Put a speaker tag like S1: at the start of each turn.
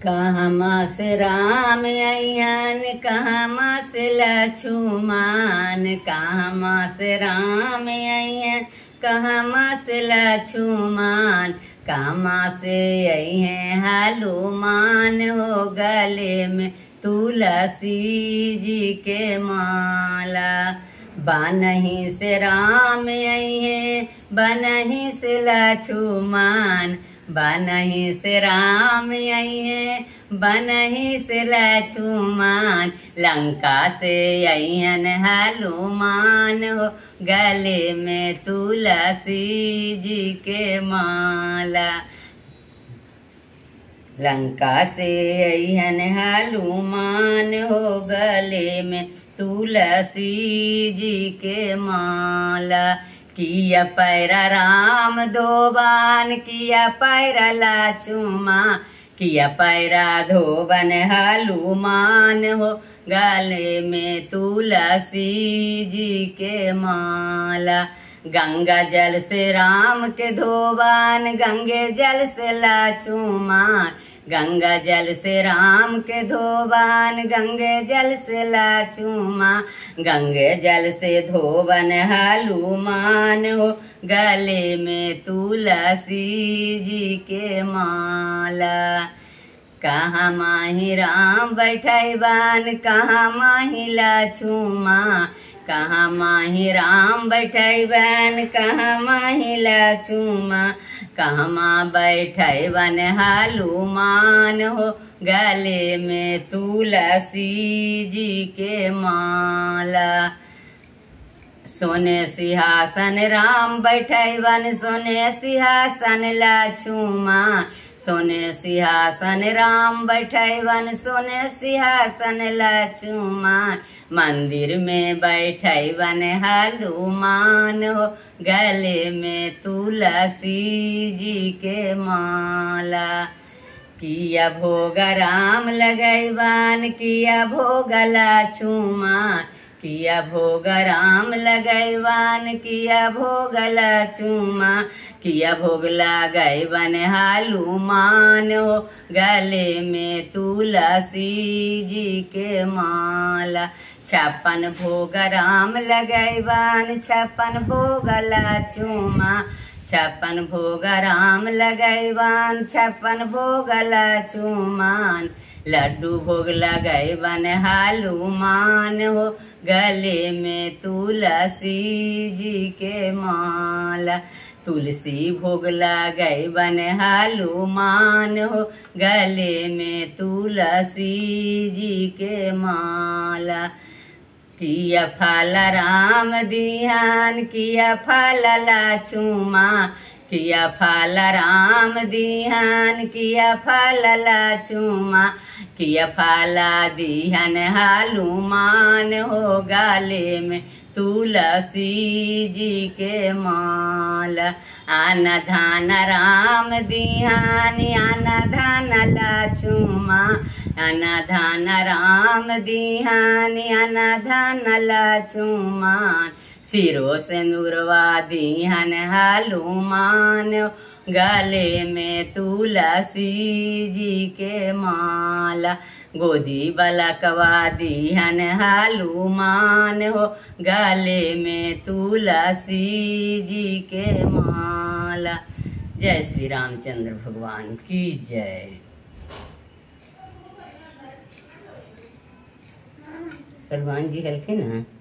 S1: कहमा से राम अयन कहमा से लछुमान कहमा से राम अयन कहमा से लछुमान कहमा से अयन हनुमान हो गले में तुलसी जी के माला बनही से राम अहे बनही से लछुमान बनही से राम अहे बनही से लछुमान लंका से अहन हनुमान हो गले में तुलसी जी के माला लंका से अहन हनुमान हो गले में तुलसी जी के माला किया पैरा राम धोबान किया पैरा लाचुमा किया पैरा धोबन हनुमान हो गले में तुलसी जी के माला गंगा जल से राम के धोबान गंगे जल से लाचुमान गंगा जल से राम के धोबान गंगे जल से लाचुमा गंगे जल से धोबन हनुमान हो गले में तुलसी जी के माला कहाँ माही राम बैठैबान कहाँ माही लाछुमा कहाँ माही राम बैठैबन कहाँ माही लाछुमा कहाँ बैठैबन हनुमान हो गले में तुलसी जी के माला सोने सिंहासन राम बैठैबन सोने सिंहासन लाछुमा सोने सिंहासन राम बैठैबन सोने सिंहासन लछुमान मंदिर में बैठैबन हनुमान हो गले में तुलसी जी के माला किया भोग राम लगैबान किया भोग लछुमान किया भोग राम लगैवान किया भोग लचुमा किया भोग लगैवन हनुमान हो गले में तुलसी जी के माला छप्पन भोग राम लगैवान छप्पन भोग लचुमा छप्पन भोग राम लगैवान छप्पन भोग लचुमान लड्डू भोग लगैवन हनुमान हो गले में तुलसी जी के माला तुलसी भोग लगैवन हनुमान हो गले में तुलसी जी के माला किया फल राम दिहान किया फल लाछुमा किया फल राम दिहान किया फल लाछुमा किया फला दिहन हनुमान हो गाले में तुलसी जी के माला आन धान राम दिहान आन धान लाछुमा अन धान राम दिहान अन धान लाछुमान सिरो से नूरवा दिहन हनुमान गले में तुलसी जी के माला गोदी बलकवा दिहन हनुमान हो गले में तुलसी जी के माला जय श्री रामचंद्र भगवान की जय हनुमान जी हल्के ना